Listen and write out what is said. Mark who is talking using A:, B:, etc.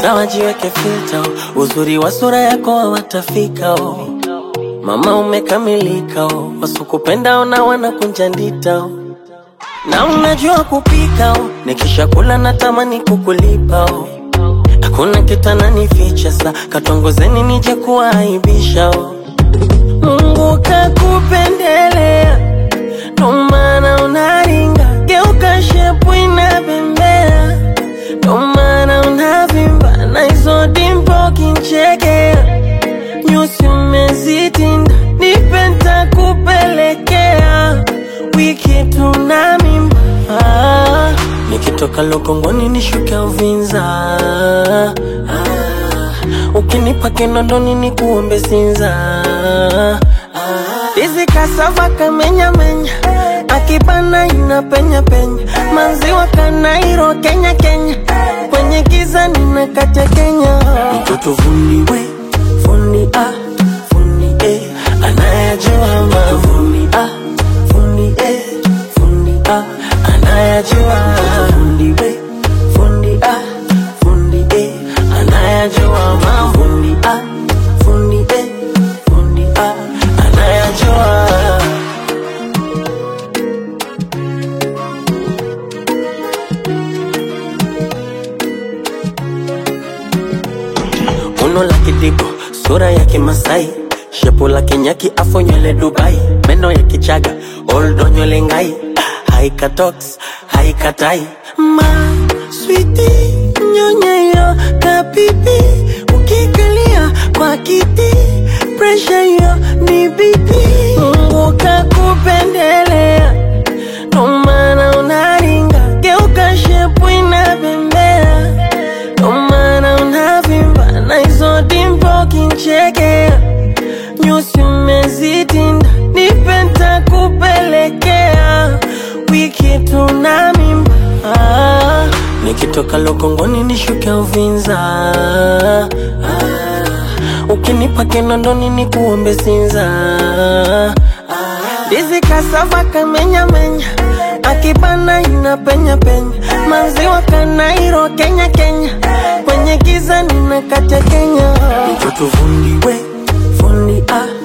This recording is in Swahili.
A: hata wajiweke filter, uzuri wa sura yako hawatafika oh. Mama umekamilika oh. Wasukupenda ona wanakunja ndita oh. Na unajua kupika oh. Nikisha kula natamani kukulipa oh. Hakuna kitananificha sa katongozeni nije kuwaibisha oh. Mungu kakupendelea ndo maana unaringa, geuka shepu inabembea, ndo maana unavimba na hizo dimpo kinchekea, nyusi umezitinda, nipe ntakupelekea, wiki tuna mimba ah, nikitoka Lokongoni nishuke Uvinza ah, ukinipa Kinondoni nikuombe Sinza ah, Hizi kasava kamenya menya akibana ina penya penya maziwa kanairo Kenya Kenya kwenye giza nina kate Kenya mtoto fundi we fundi ah fundi eh anayajua ma fundi ah fundi eh fundi ah anayajua fundi we fundi ah fundi eh anayajua ma fundi ah fundi eh fundi ah anayajua Uno la kidigo, sura ya kimasai shepu la kinyaki afo nywele Dubai meno ya kichaga oldo nywele ngai haika tox haika tai ma switi nyonyeyo kapipi ukikalia kwa kiti presha yo ni bibi Mungu kakupendelea ndo maana unaringa geuka shepu inabembea ndo maana unavimba na hizo dimpo kinchekea, nyusi umezitinda, nipe ntakupelekea, wiki tuna mimba ah, nikitoka Lokongoni nishuke Uvinza ah, ukinipa Kinondoni nikuombe Sinza Ndizi kasava kamenya menya akibana ina penya penya maziwa kanairo Kenya Kenya kwenye giza nina kate Kenya mtoto fundi we fundi ah